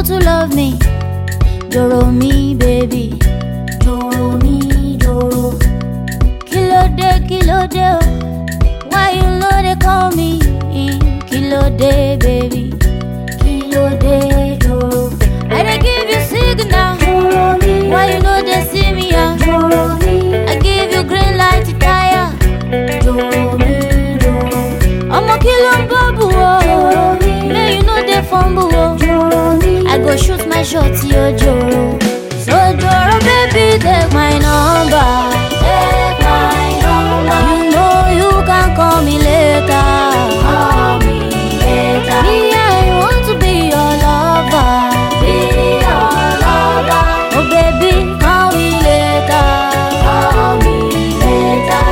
to love me. Doro me, baby. Doro me, doro. Kilo de, kilo de, oh. Why you know they call me? Kilo de, baby. Kilo de, doro. I dey give you signal. Doro me, Why you know they see me? ah? doro me, I give you green light to tire. doro me, doro, Ọmọ kí ló ń bọ́bù o? May you no dey fumble o. doro me, I go shoot my shot yo joro. So joro baby take my number. take my number, You know you can call me later. call me later, Me I want to be your lover. be your lover, Oh baby call me later. call me later,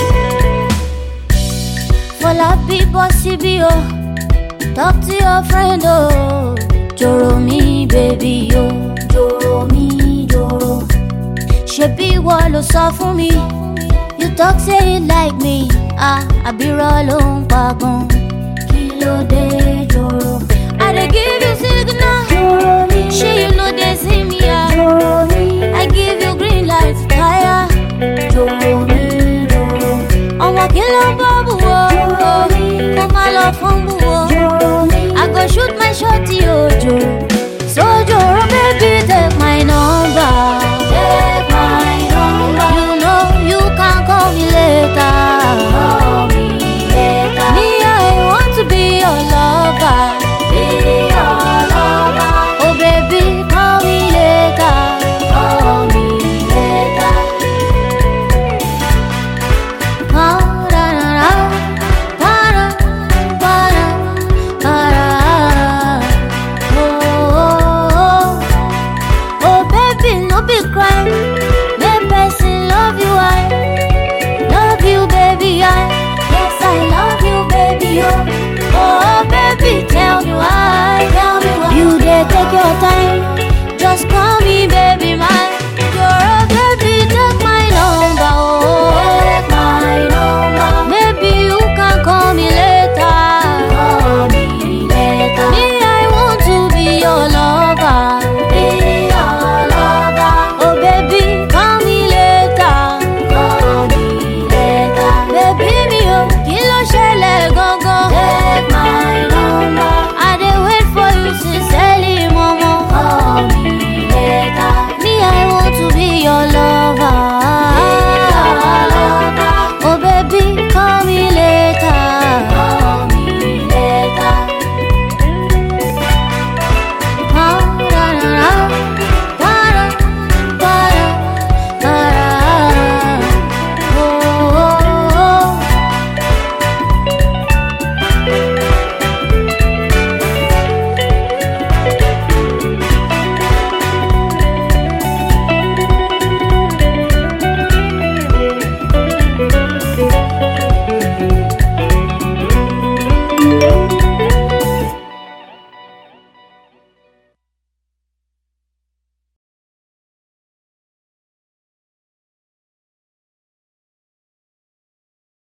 Fọlá bí bọ́ síbí o. Talk to your friend o. Joro mi baby o. doro me, doro, ṣebí ìwọ ló sọ fún mi you talk say you like me ah àbírọ̀ ló ń pagun kí ló dé, doro, i dey give you signal doro me, ṣé you no dey see me ah doro me, i give you green light fire doro me, doro, ọmọ kí ló ń bọ́ bù wọ́ kó má lọ fún bù wọ́ doro me, i go shoot my shot yóò jò